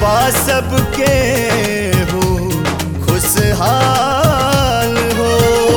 बा सबके हो खुशहाल हो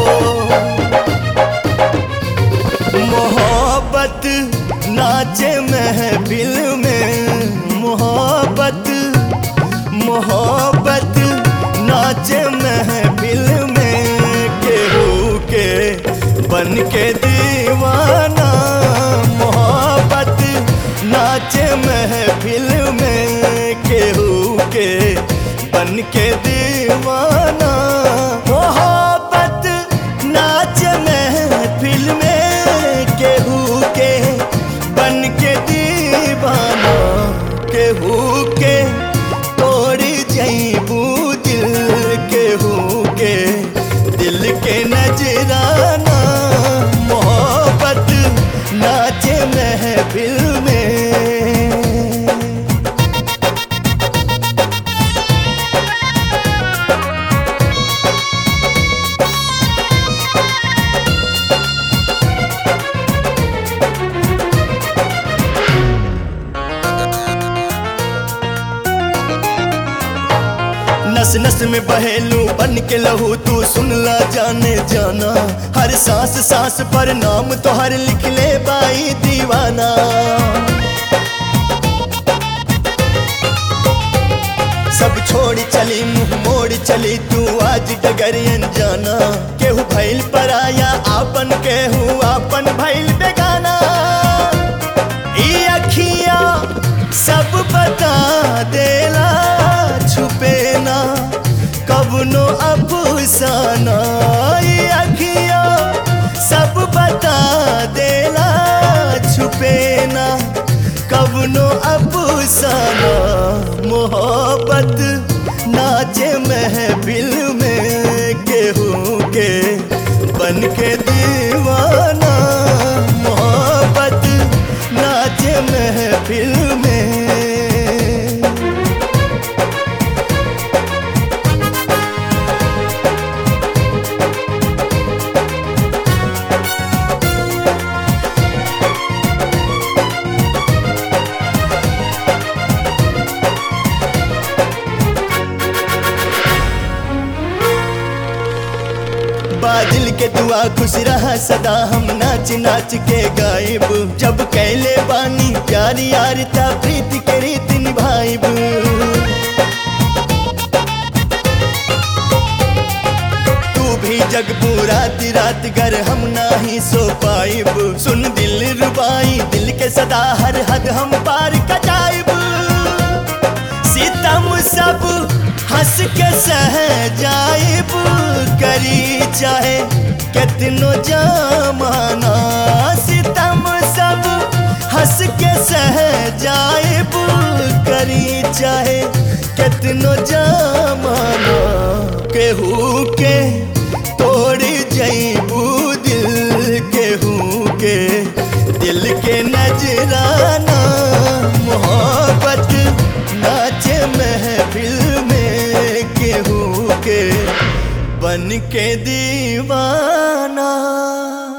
मोहब्बत नाचे महफिल में मोहब्बत मोहब्बत नाचे महफिल में केहू के बन के दीवाना मोहब्बत नाचे महफिल में केहू के बन के दीवाना मोहब्बत नाच महफिल में केहू के बन के दीवाना केहू के तोड़ जईबू दिल केहू के दिल के नजराना मोहब्बत नाचे महफिल में नस नस में बहेलू बन के लहू तू सुन ला जाने जाना हर सांस सांस पर नाम तो हर लिख ले बाई दीवाना सब छोड़ चली मुंह मोड़ चली तू आज डगरियन जाना केहू भैल पराया आपन केहू आपन भैल बेगाना ई अखिया सब बता देला छुपे ना कबनो अफसाना ई अखिया सब बता देला छुपे ना कबनो अफसाना मोहब्बत नाचे महफिल में केहू के बन के दीवाना मोहब्बत नाचे महफिल में बादल के दुआ खुश रहा सदा हम नाच नाच के गायब जब कैले बानी प्यार यार ता प्रीत के रीत निभाइब तू भी जग रात रात घर हम नाही सो पाइब सुन दिल रुबाई दिल के सदा हर हद हम पार कटाइब सितम सब हंस के सह जाइब करी चाहे कितनो जमाना सितम सब हंस के सह जाइब करी चाहे कितनो जमाना केहू के तोड़ जईबू दिल केहू के दिल के नजराना मोहब्बत नाचे महफिल में केहू के बन के दीवाना